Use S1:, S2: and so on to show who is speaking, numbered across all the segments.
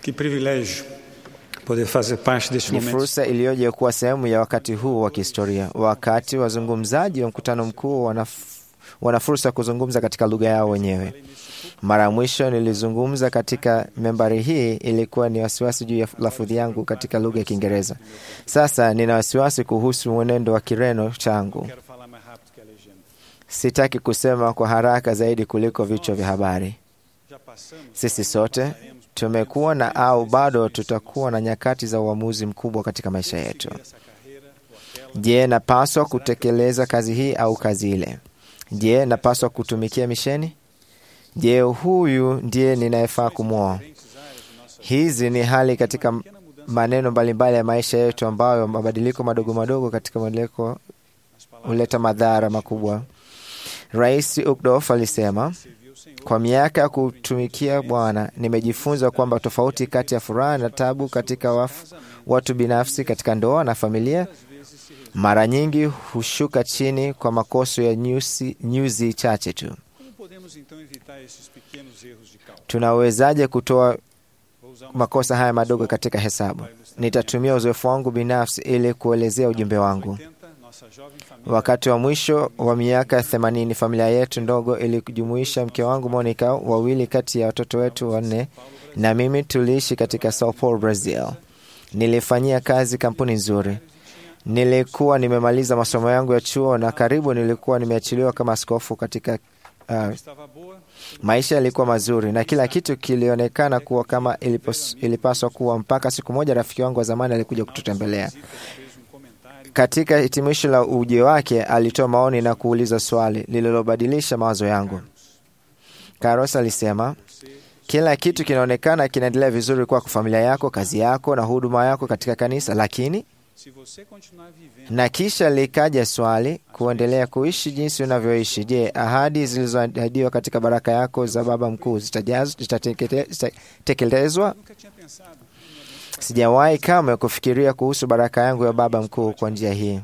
S1: Que privilégio poder fazer parte deste
S2: Ni
S1: momento.
S2: fursa iliyoje kuwa sehemu ya wakati huu wa kihistoria, wakati wazungumzaji wa mkutano mkuu wana, wana fursa ya kuzungumza katika lugha yao wenyewe. Mara ya mwisho nilizungumza katika membari hii ilikuwa ni wasiwasi juu ya lafudhi yangu katika lugha ya Kiingereza. Sasa nina wasiwasi kuhusu mwenendo wa Kireno changu.
S1: Quero falar mais rápido que a legenda.
S2: Sitaki kusema kwa haraka zaidi kuliko vichwa vya habari.
S1: Já passamos,
S2: Sisi sote tumekuwa na au bado tutakuwa na nyakati za uamuzi mkubwa katika maisha yetu.
S1: essa carreira ou aquela.
S2: Je, napaswa kutekeleza kazi hii au kazi ile? Je, napaswa kutumikia misheni? Je, huyu ndiye ninayefaa kumwoa? Hizi ni hali katika maneno mbalimbali ya maisha yetu ambayo mabadiliko madogo madogo katika mabadiliko huleta madhara makubwa. Rais Ukdof alisema, kwa miaka ya kutumikia Bwana nimejifunza kwamba tofauti kati ya furaha na tabu katika waf, watu binafsi katika ndoa na familia mara nyingi hushuka chini kwa makoso ya nyuzi, nyuzi chache tu.
S1: Como podemos então evitar esses pequenos erros de cálculo?
S2: Tunaawezaje kutoa
S1: Vou usar uma
S2: makosa haya madogo katika hesabu? Nitatumia uzoefu wangu binafsi ili kuelezea ujumbe wangu.
S1: 80, nossa jovem família
S2: Wakati wa mwisho wa miaka ya themanini, familia yetu ndogo ilijumuisha mke wangu Monica, wawili kati ya watoto wetu wanne na mimi tuliishi katika Sao Paulo, Brazil. Nilifanyia kazi kampuni nzuri. Nilikuwa nimemaliza masomo yangu ya chuo na karibu nilikuwa nimeachiliwa kama askofu katika uh,
S1: estava boa,
S2: Maisha yalikuwa mazuri na kila kitu kilionekana kuwa kama ilipos, ilipaswa kuwa, mpaka siku moja rafiki wangu wa zamani alikuja kututembelea.
S1: fez um comentário
S2: Katika hitimisho la uje wake, alitoa maoni na kuuliza swali lililobadilisha mawazo yangu. Carlos alisema, kila kitu kinaonekana kinaendelea vizuri kwako, familia yako, kazi yako na huduma yako katika kanisa, lakini
S1: se você continuar vivendo
S2: na kisha likaja swali, kuendelea kuishi jinsi unavyoishi. Je, ahadi zilizoahidiwa katika baraka yako za Baba Mkuu zitajaz- zitatekete- zitatekelezwa?
S1: nunca tinha pensado.
S2: Sijawahi kamwe kufikiria kuhusu baraka yangu ya Baba Mkuu kwa njia hii.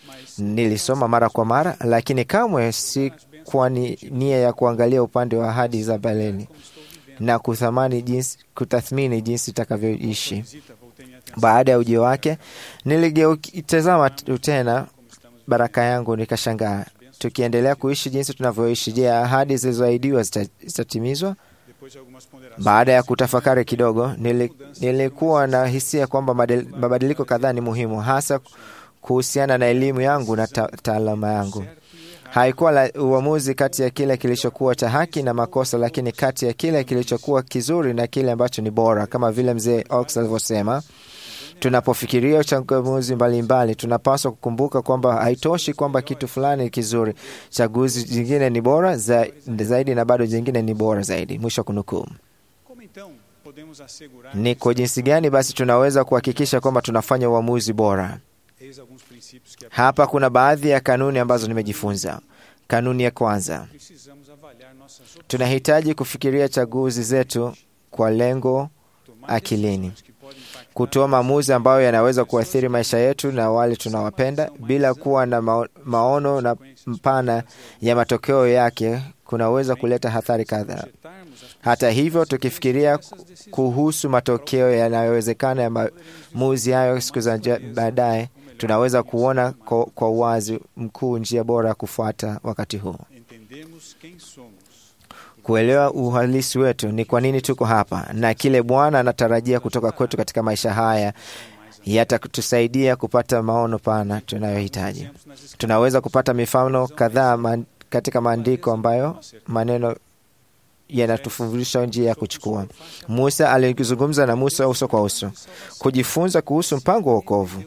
S2: Nilisoma mara kwa mara, lakini kamwe si kwa ni, nia ya kuangalia upande wa ahadi za baleni na kuthamani jinsi, kutathmini jinsi itakavyoishi.
S1: Visita, voltei minha atenção.
S2: Baada ya ujio wake, niligeutazama t- tena baraka yangu, nikashangaa. Tukiendelea kuishi jinsi tunavyoishi, je, ahadi zilizoahidiwa zita- zitatimizwa?
S1: Depois de algumas ponderações,
S2: Baada ya kutafakari kidogo, nili, nilikuwa na hisia kwamba madel- mabadiliko kadhaa ni muhimu, hasa kuhusiana na elimu yangu na ta- taaluma yangu. Haikuwa la uamuzi kati ya kile kilichokuwa cha haki na makosa, lakini kati ya kile kilichokuwa kizuri na kile ambacho ni bora, kama vile mzee Ox alivyosema. Tunapofikiria uchaguzi mbalimbali, tunapaswa kukumbuka kwamba haitoshi kwamba kitu fulani ni kizuri. Chaguzi jingine ni bora za, zaidi na bado jingine ni bora zaidi. Mwisho wa kunukuu.
S1: como então podemos assegurar
S2: Ni kwa jinsi gani basi tunaweza kuhakikisha kwamba tunafanya uamuzi bora?
S1: eis alguns princípios que
S2: Hapa kuna baadhi ya kanuni ambazo nimejifunza. Kanuni ya kwanza,
S1: precisamos avaliar nossas opções,
S2: tunahitaji kufikiria chaguzi zetu kwa lengo
S1: tomar
S2: akilini,
S1: decisões que podem impactar
S2: kutoa maamuzi ambayo yanaweza kuathiri maisha yetu na wale tunawapenda bila kuwa na mao- maono na mpana ya matokeo yake kunaweza kuleta hatari kadhaa.
S1: projetarmos as
S2: Hata hivyo, tukifikiria kuhusu matokeo yanayowezekana ya maamuzi hayo siku za ja- baadaye, tunaweza kuona kwa, kwa uwazi mkuu njia bora ya kufuata wakati huu.
S1: entendemos quem somos,
S2: Kuelewa uhalisi wetu, ni kwa nini tuko hapa na kile Bwana anatarajia kutoka kwetu katika maisha haya, yatatusaidia kupata maono pana tunayohitaji.
S1: Exemplos nas escrituras,
S2: Tunaweza kupata mifano kadhaa man- katika maandiko ambayo maneno yanatufundisha njia ya kuchukua. Musa alizungumza na Musa uso kwa uso, kujifunza kuhusu mpango wa wokovu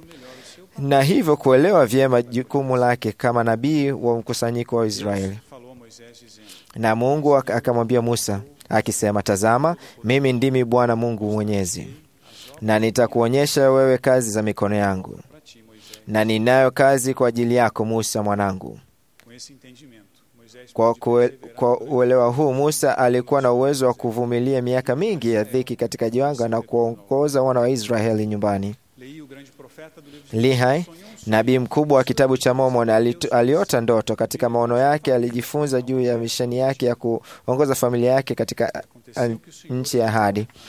S2: na hivyo kuelewa vyema jukumu lake kama nabii wa mkusanyiko wa Israeli.
S1: falou a Moisés dizendo:
S2: Na Mungu ak- akamwambia Musa akisema, tazama, mimi ndimi Bwana Mungu Mwenyezi, na nitakuonyesha wewe kazi za mikono yangu,
S1: para ti, Moisés.
S2: na ninayo kazi kwa ajili yako Musa mwanangu.
S1: Com esse entendimento, Moisés
S2: Kwa,
S1: pôde
S2: kue,
S1: perseverar
S2: kwa
S1: durante
S2: uelewa huu Musa alikuwa na uwezo wa kuvumilia miaka mingi ya dhiki katika jangwa na kuongoza wana wa Israeli nyumbani.
S1: Leí o grande profeta do livro de
S2: Lihai,
S1: sonhou um sonho.
S2: nabii mkubwa wa kitabu cha Mormon, alitu- aliota ndoto. Katika maono yake alijifunza juu ya misheni yake ya kuongoza familia yake katika uh,
S1: Aconteceu que o Senhor
S2: nchi ya ahadi.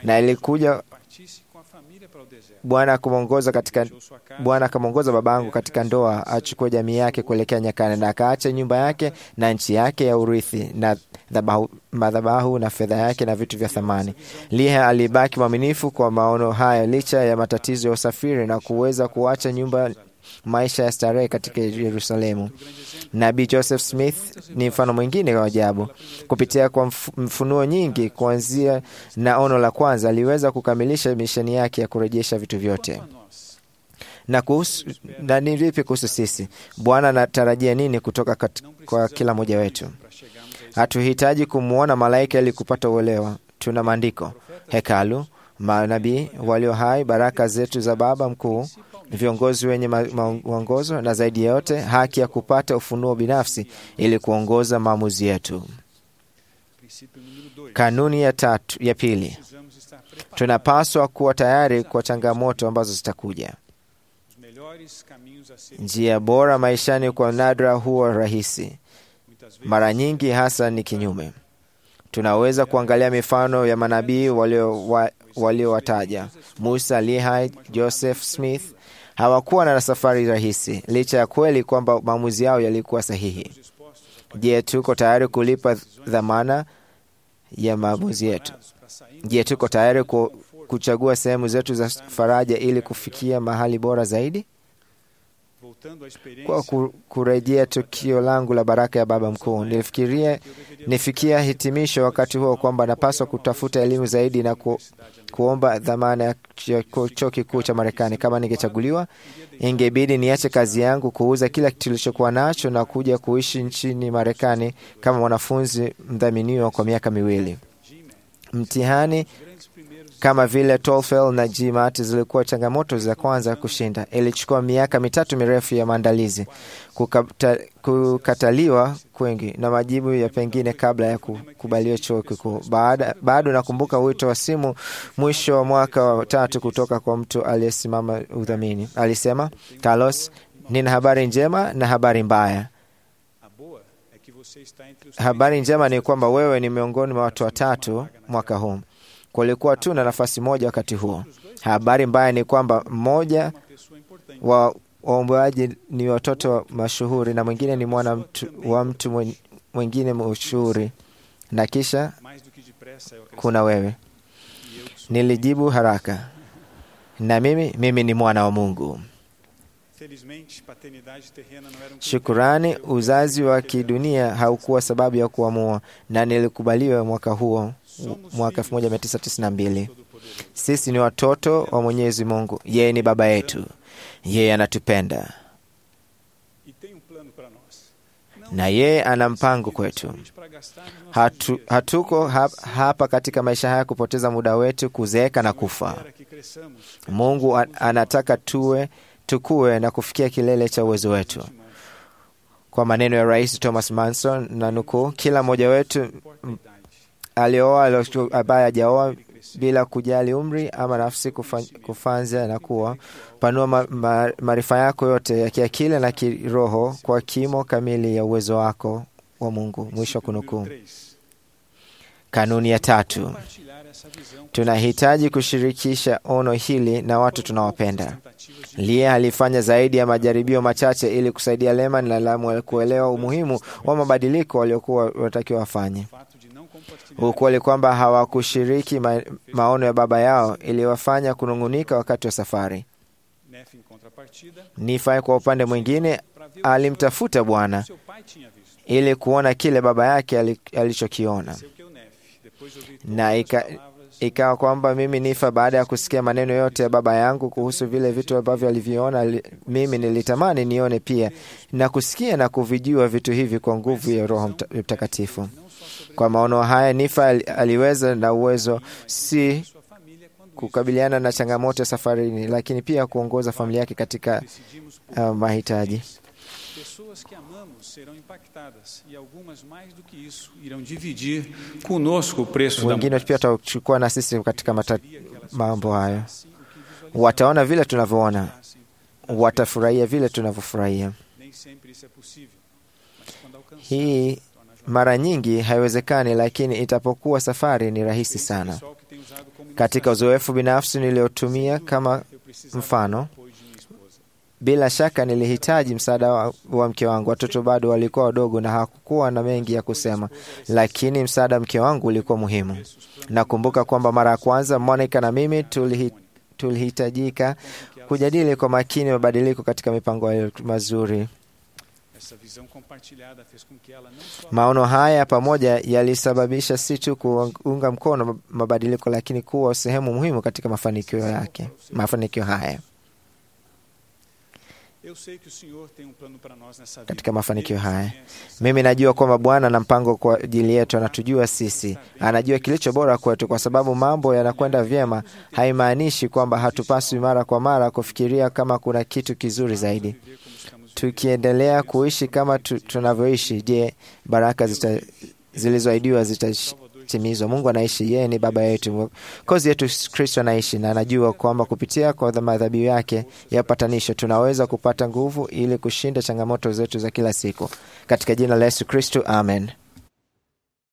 S2: na ilikuja
S1: partisse com a família para o deserto.
S2: Bwana akamwongoza katika
S1: Deixou sua casa,
S2: Bwana akamwongoza babangu katika ndoa achukue jamii yake kuelekea nyakani, na akaacha nyumba yake na nchi yake ya urithi na dhabahu- madhabahu na fedha yake na vitu vya thamani. Liha alibaki mwaminifu kwa maono haya licha ya matatizo ya usafiri na kuweza kuacha nyumba maisha ya starehe katika Yerusalemu. Nabii Joseph Smith ni mfano mwingine wa ajabu. Kupitia kwa mf- mfunuo nyingi kuanzia na ono la kwanza, aliweza kukamilisha misheni yake ya kurejesha vitu vyote.
S1: Quanto a nós,
S2: Na kuhusu na ni vipi kuhusu sisi? Bwana anatarajia nini kutoka kat, kwa kila mmoja wetu?
S1: para chegarmos a esse
S2: Hatuhitaji kumwona malaika ili kupata uelewa. Tuna maandiko, hekalu, manabii walio hai, baraka zetu za Baba Mkuu, viongozi wenye ma- ma- mwongozo, na zaidi ya yote haki ya kupata ufunuo binafsi ili kuongoza maamuzi yetu.
S1: princípio número dois.
S2: Kanuni ya tatu, ya pili,
S1: Precisamos estar preparados.
S2: tunapaswa kuwa tayari kwa changamoto ambazo zitakuja.
S1: Os melhores caminhos a ser
S2: Njia bora maishani kwa nadra huwa rahisi,
S1: muitas vezes
S2: mara nyingi hasa ni kinyume. Tunaweza kuangalia mifano ya manabii walio- wa- waliowataja Musa, Lehi, Joseph Smith. Hawakuwa na safari rahisi, licha ya kweli kwamba maamuzi yao yalikuwa sahihi.
S1: dispostos a
S2: Je, tuko tayari kulipa dhamana ya maamuzi yetu?
S1: preparados para sair
S2: Je, tuko tayari ku, kuchagua sehemu zetu za faraja ili kufikia mahali bora zaidi?
S1: voltando à experiência
S2: Kwa ku- kurejea tukio langu la baraka ya Baba Mkuu, nilifikiria nifikia hitimisho wakati huo kwamba napaswa kutafuta elimu zaidi na ku, kuomba dhamana ya ch- chuo kikuu cha Marekani. Kama ningechaguliwa, ingebidi niache kazi yangu, kuuza kila kitu tulichokuwa nacho na kuja kuishi nchini Marekani kama mwanafunzi mdhaminiwa kwa miaka miwili. Mtihani
S1: grandes primeiros
S2: kama vile TOEFL na GMAT zilikuwa changamoto za kwanza kushinda. Ilichukua miaka mitatu mirefu ya maandalizi, kukata, kukataliwa kwingi na majibu ya pengine kabla ya kukubaliwa chuo kikuu. Baada- Bado nakumbuka wito wa simu mwisho wa mwaka wa tatu kutoka kwa mtu aliyesimama udhamini. Alisema, Carlos, nina habari njema na habari mbaya.
S1: a boa é que você está entre os
S2: Habari njema ni kwamba wewe ni miongoni mwa watu watatu mwaka huu. Kulikuwa tu na nafasi moja wakati huo. Habari mbaya ni kwamba mmoja
S1: uma pessoa importante
S2: wa waombaji ni watoto wa mashuhuri na mwingine ni mwana mtu, wa mtu mwen- mwingine mashuhuri, na kisha
S1: mais do que depressa eu acrescento
S2: kuna wewe.
S1: e eu que sou
S2: Nilijibu haraka, na mimi mimi ni mwana wa Mungu.
S1: felizmente paternidade terrena não era um
S2: Shukurani, uzazi wa kidunia haukuwa sababu ya kuamua, na nilikubaliwa mwaka huo, mwaka 1992.
S1: todo-poderoso
S2: Sisi ni watoto wa Mwenyezi Mungu, yeye ni baba yetu, yeye anatupenda
S1: e tem um plano para nós
S2: na yeye ana mpango kwetu.
S1: somente para gastarmos nossos
S2: Hatu,
S1: dias.
S2: hatuko hap, hapa katika maisha haya kupoteza muda wetu kuzeeka na kufa.
S1: Espera que cresçamos
S2: Mungu a- anataka tuwe tukue na kufikia kilele cha uwezo wetu. Kwa maneno ya Rais Thomas Manson na nukuu, kila mmoja wetu
S1: importa a idade
S2: alioa alio- ambaye hajaoa bila kujali umri ama nafsi kufa- kufanza na kuwa panua ma- ma- maarifa yako yote ya kiakili na kiroho kwa kimo kamili ya uwezo wako wa Mungu. Mwisho wa kunukuu.
S1: Número três,
S2: Kanuni ya tatu,
S1: compartilhar essa visão com
S2: tunahitaji kushirikisha ono hili na watu tunawapenda.
S1: tentativas de
S2: Lia alifanya zaidi ya majaribio machache ili kusaidia Leman na Lamu kuelewa umuhimu wa mabadiliko waliokuwa wanatakiwa wafanye.
S1: fato de não compartilhar
S2: Ukweli kwamba hawakushiriki ma, maono ya baba yao iliwafanya kunung'unika wakati wa safari.
S1: Nef em contrapartida
S2: Nifai kwa upande mwingine
S1: para ver o
S2: alimtafuta Bwana
S1: que seu pai tinha visto
S2: ili kuona kile baba yake ali- alichokiona,
S1: seu que o Nef depois de ouvir
S2: na
S1: todas as
S2: ika,
S1: palavras
S2: ikawa kwamba mimi Nifa, baada ya kusikia maneno yote ya baba yangu kuhusu vile vitu ambavyo aliviona, li- mimi nilitamani nione pia na kusikia na kuvijua vitu hivi kwa nguvu ya Roho Mta- Mtakatifu.
S1: não só sobre
S2: Kwa maono haya, Nifa ali- aliweza na uwezo si
S1: sua família quando isso
S2: kukabiliana na changamoto ya safarini, lakini pia kuongoza familia yake katika
S1: decidimos por
S2: uh, mahitaji.
S1: pessoas que amamos serão impactadas e algumas mais do que isso irão dividir conosco o preço da
S2: Wengine pia
S1: mudança.
S2: watachukua na sisi katika mata,
S1: Queria que elas
S2: mambo hayo,
S1: assim o que visualizaram,
S2: wataona vile tunavyoona,
S1: assim,
S2: watafurahia vile tunavyofurahia.
S1: nem sempre isso é possível mas quando alcançamos
S2: Hii
S1: torna a jornada
S2: mara nyingi haiwezekani, lakini itapokuwa safari ni rahisi
S1: Esse
S2: sana.
S1: pessoal que tenho usado como
S2: Katika uzoefu binafsi niliotumia kama
S1: eu precisava
S2: mfano,
S1: do apoio de minha esposa.
S2: bila shaka nilihitaji msaada wa, wa mke wangu. Watoto bado walikuwa wadogo na hakukuwa na mengi ya kusema, lakini msaada wa mke wangu ulikuwa muhimu. Nakumbuka kwamba mara ya kwanza Monica na mimi tulihi, tulihitajika kujadili kwa makini mabadiliko katika mipango yetu mazuri.
S1: Essa visão compartilhada fez com que ela não só
S2: Maono haya pamoja yalisababisha si tu kuunga mkono mabadiliko, lakini kuwa sehemu muhimu katika mafanikio yake, mafanikio haya.
S1: Eu sei que o Senhor tem um plano para nós nessa vida.
S2: Katika mafanikio
S1: Ele
S2: haya.
S1: nos conhece,
S2: Mimi najua kwamba Bwana ana mpango kwa ajili yetu, anatujua sisi, anajua kilicho bora kwetu. Kwa sababu mambo yanakwenda vyema, haimaanishi kwamba hatupaswi mara kwa mara kufikiria kama kuna kitu kizuri zaidi.
S1: viver como estamos vivendo.
S2: Tukiendelea kuishi kama tu, tunavyoishi, je, baraka zita, zilizoahidiwa zitatimizwa? Mungu anaishi, yeye ni baba yetu, kozi yetu Kristo anaishi, na anajua kwamba kupitia kwa madhabihu yake ya upatanisho tunaweza kupata nguvu ili kushinda changamoto zetu za kila siku. Katika jina la Yesu Kristo, amen.